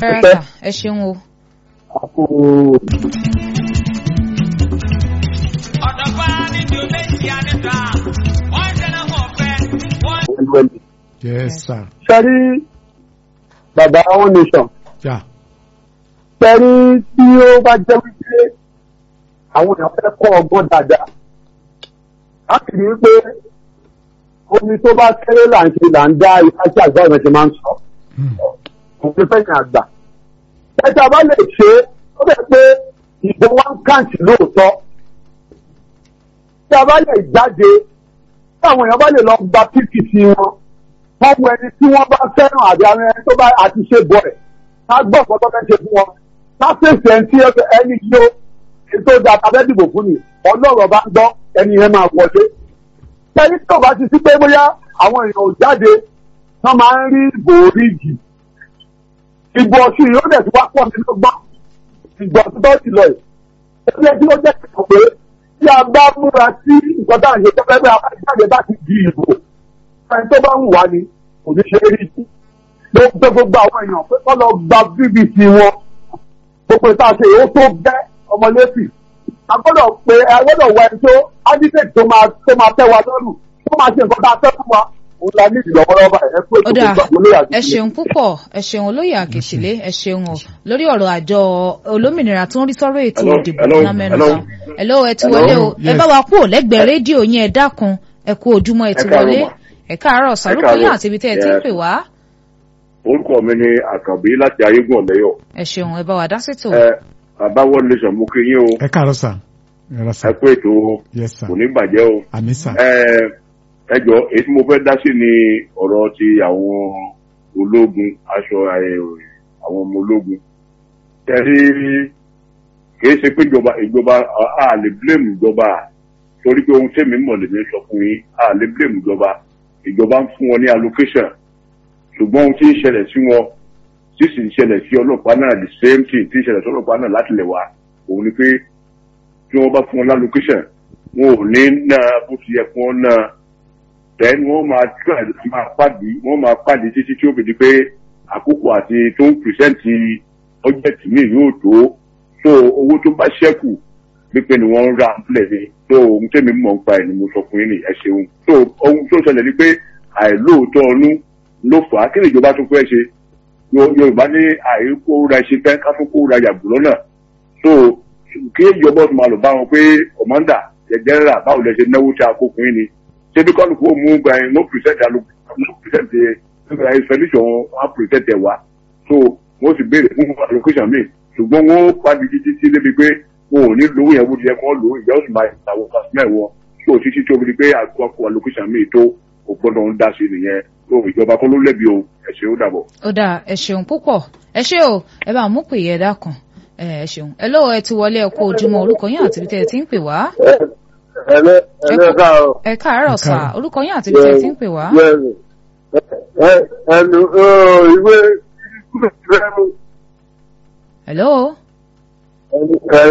rárá sà ẹ ṣeun o. àpò ọ̀dọ̀fà níbi olóyè àníta wọ́n ń tẹ̀lé wọn fẹ́ wọ́n. ẹlẹ́lẹ́. yes sir sẹ́rí bàbá one nation ya sẹ́rí tí ó bá jẹ́ wípé àwọn èèyàn fẹ́ kọ́ ọgbọ́n dáadáa láti rí i pé omi tó bá kéré là ń ṣe là ń dá ifá sí àgbà ọ̀nà ṣe máa ń sọ Hmm. òun fẹ́yìn àgbà. ẹ̀ta bá lè ṣe é ó bẹ̀ pé ìbò wọn kàǹtì lóòótọ́ tí a bá lè jáde tí àwọn èèyàn bá lè lọ gba pdp wọn wọ́n mú ẹni tí wọ́n bá fẹ́ràn àbí àwọn ẹni tó bá àti ṣe bọ̀ ẹ̀ ká gbọ́ ọ̀pọ̀ tó fẹ́ ṣe fún wọn ká fèsì ẹni tí ẹni yóò ètò ìjà tàbẹ́ dìbò fún ni ọlọ́rọ̀ bá ń gbọ́ ẹni yẹn máa wọlé. ẹni tó bá ti sí pé bóyá àwọn èèyàn ò jáde wọ́n máa ń rí ìbò oríjì ìbò ọ̀sùn yìí ó dẹ̀ ti wá pọ̀ nínú gbọ́n ìgbà tó bá ti lọ yìí. ẹgbẹ́ tí ó jẹ́ kẹ̀kọ́ pé tí a bá múra sí nǹkan tá à ń ṣe tó fẹ́ bẹ́ẹ̀ abájáde bá ti di ìbò ẹni tó bá ń wà ní kò ní ṣe é rí sí. ló ń pẹ́ gbogbo àwọn èèyàn pé kọ́ lọ gba bbc wọn gbogbo ìta ṣe èyí ó tó bẹ́ ọmọlẹ́sì. a gbọ́dọ̀ pé a gbọ́dọ̀ wọ ẹni tó advocate tó máa tó máa tẹ́ wa lọ́rùn tó máa ṣe nǹkan tá a fẹ́ fún wa òun la ní ìlọ́wọ́lọ́wọ́ báyìí ẹ pé ó dáa gbogbo olóyè àti ẹ ṣeun púpọ̀ ẹ ṣeun olóyè àkèṣílẹ̀ ẹ ṣeun o lórí ọ̀rọ̀ àjọ olómìnira tó ń rí sọ́rọ̀ ètò Hello, ìdìbò hello, náà mẹ́nu hello. kan hello ẹ ti Hello, wọlé o ẹ yes. bá wa kú ò lẹ́gbẹ̀ẹ́ rédíò yín ẹ dákun ẹ kú ojúmọ́ ẹ ti Ẹ káàárọ̀ wọlé mà. ẹ káàárọ̀ sàrúkọ yín káàárọ̀. àti ibi tẹ́ ẹ ti ń Yes. pè wá orúkọ mi ni àkànbí láti ayégún ọ̀lẹ́yọ̀ ẹ ṣeun ẹ bá wa dá sí tò ẹ bàbá world nation mú kí yín o ẹ káàárọ̀ sir ẹ rà ẹ sir kú ètò o yes sir kò ní bàjẹ́ o àmì sir ẹ ẹ jọ èyí tí mo fẹ́ dá sí ni ọ̀rọ̀ ti àwọn ológun aṣọ ẹ, àwọn ọmọ ológun tẹ̀rí kìí ṣe pé ìjọba ìjọba a- a lè blame ìjọba torí pé ohun tèmi mọ̀ lèmi sọ fún yín a lè blame ìjọba ìjọba ń fún wọn ní allocation ṣùgbọ́n ohun tí ń ṣẹlẹ̀ sí wọn tí sì ń ṣẹlẹ̀ sí ọlọ́pàá náà the same thing tí ń ṣẹlẹ̀ sí ọlọ́pàá náà láti lẹ̀ wá òun ni pé tí wọ́n bá fún wọn lállocation wọn ò ní ná bó ti yẹ kí wọ́n ná then wọ́n máa try láti máa pàdé wọ́n máa pàdé títí tí ó fi di pé àkókò àti tó ń pìrìsẹ́ǹtì ọ́jẹ̀tì míì yóò tó so owó tó bá ṣẹ́kù pípé ni wọ́n ń ra sílẹ̀ ni so ohun tẹ́mi mọ̀ ń pa ẹ̀ ni mo sọ fún yín ní ẹ ṣeun so ohun tó ṣẹlẹ̀ ni pé àìlóòótọ́ ọnú ló fà á kí ni ìjọba tó fẹ́ ṣe Yo- yorùbá ní àìkó ra ṣe fẹ́ ká tó kó ra yàgò lọ́nà so kí ìjọba tó máa lọ bá wọn pé kọ̀mọ́ndà jẹjẹrẹ báwo lẹ ṣe náwó tí a kó fún yín ni ṣé bí kọ́lùkù ó mú gba ẹ̀ no present alo no present ẹ̀ nígbà expedition wọn present ẹ̀ wá so wọ́n sì béèrè fún allocation mi ṣùgbọ́n wọ́n pàdé títí tí débi pé wọn ò ní lówó yẹn bó ti yẹ kí wọ́n lò ó ìyá ó sì máa ìtàwọn kásímẹ̀ wọn so títí tí ó fi di pé àkókò allocation mi tó kò gbọ́dọ̀ ń dá sí nìyẹn so ìjọba kọ́ ló lẹ́bi o ẹ̀ ṣe ó dàbọ̀. ó dáa ẹ ṣeun púpọ̀ ẹ ṣé o ẹ bá mú pè yẹ dákun ẹ ẹ ṣeun ẹ lọ́wọ́ ẹ ti wọlé ẹ kú ojúmọ́ orúkọ yín àti ibi tẹ́ ẹ ti ń pè wá ẹlẹ́ ẹlẹ́ káàárọ̀. ẹ káàárọ̀ sà káàárọ̀. orúkọ yín àti ibi tẹ́ ẹ ti ń pè wá Bẹ́ẹ̀ni. Ẹ- ẹnu ọ, ìwé hello. ẹnu ẹ